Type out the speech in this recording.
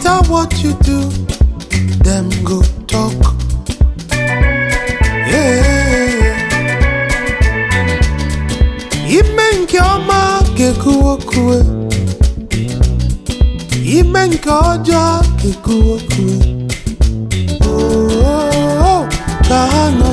matter what you do, them go talk. Yeah. Ime nke ọma ga-ekwuwe okwuwe. Ime nke ọjọọ ga-ekwuwe okwuwe. Oh, oh, oh, ka ha nụ